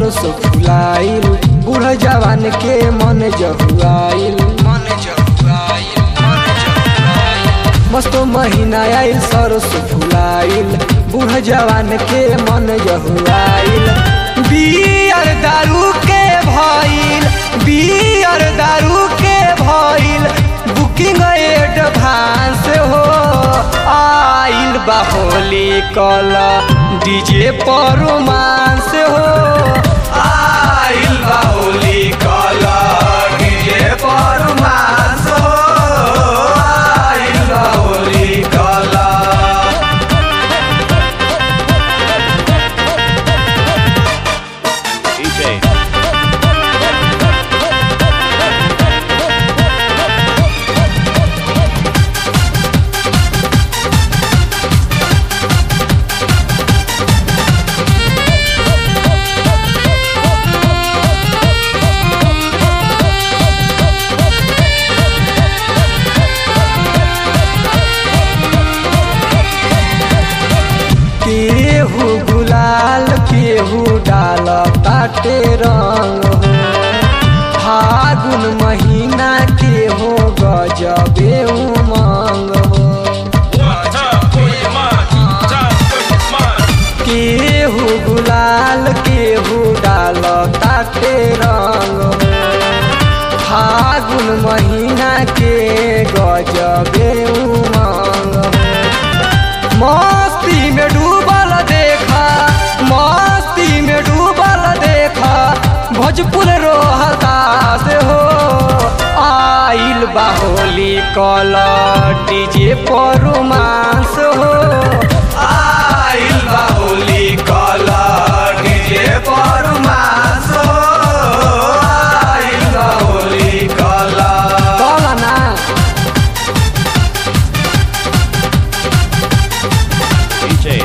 सरस फुलाइल बूढ़ जवान के मन जहुआइल मन जहुआइल मन जहुआइल मस्त महीना आइल सरस फुलाइल बूढ़ जवान के मन जहुआइल बियर दारू के भइल बियर दारू के भइल बुकिंग एडवांस हो आइल बा होली कल डीजे पर रोमांस हो आइल बा होली कल डीजे पर रोमांस हो आइल बा होली कल DJ. केहू गुलाल केहू डाल ताटे रंग हो फागुन महीना के हो गजबे उमंग हो केहू गुलाल केहू डाल ताटे रंग हो फागुन महीना के गजबे उमंग हो मस्ती में डूबल देखा मस्ती में डूबल देखा भोजपुर रोहता से हो आइल बाहोली कल डीजे पर रोमांस हो आइल बाहोली कल डीजे पर रोमांस हो आइल बाहोली कल कल ना DJ.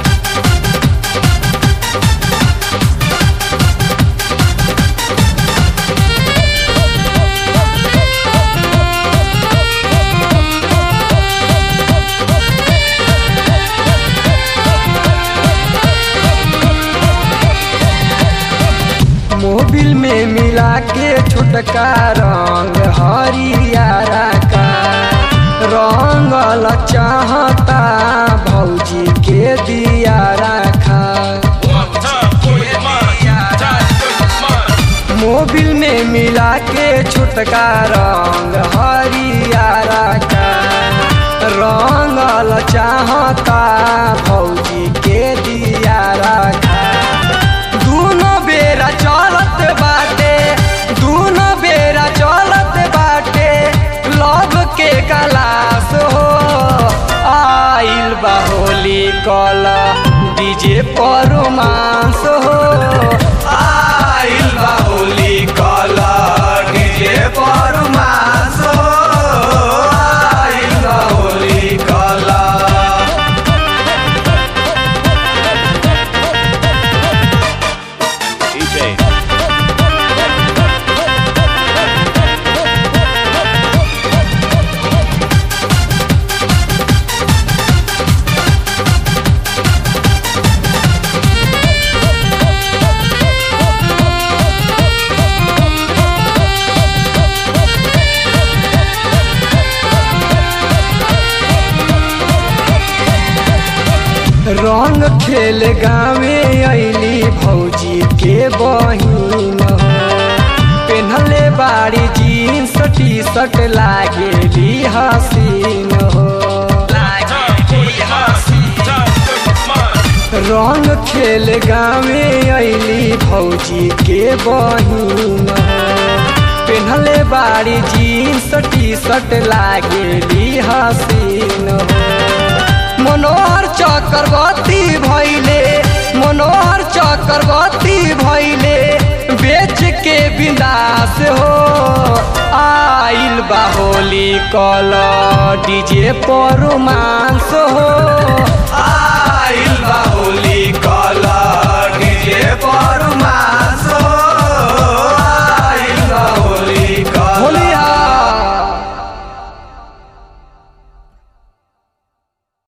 मोबिल में मिला के छोटका रंग हरियारा का रंगल चाहता भौजी के दिया रखा मोबिल में मिला के छोटका रंग हरियारा का रंगल चाहता भौजी के दिया रखा दूनो बेरा चलत बाटे दूनो बेरा चलत बाटे लव के गलास हो आइल बा होली कल डीजे पर रोमांस हो आइल बा होली कल डीजे पर रोमांस हो आइल बा होली कल DJ. रंग खेल गावे अली भौजी के बहिन हो पेन्हले बाड़ी जीन्स टी शर्ट लागेली हसीन हो रंग खेल गावे अली भौजी के बहिन हो पेन्हले बाड़ी जीन्स टी शर्ट लागेली हसीन हो मनोहर चक्रवर्ती भैले मनोहर चक्रवर्ती भैले बेच के विनाश हो आइल बाहोली कल डीजे पर रोमांस हो आइल बाहोली कल डीजे पर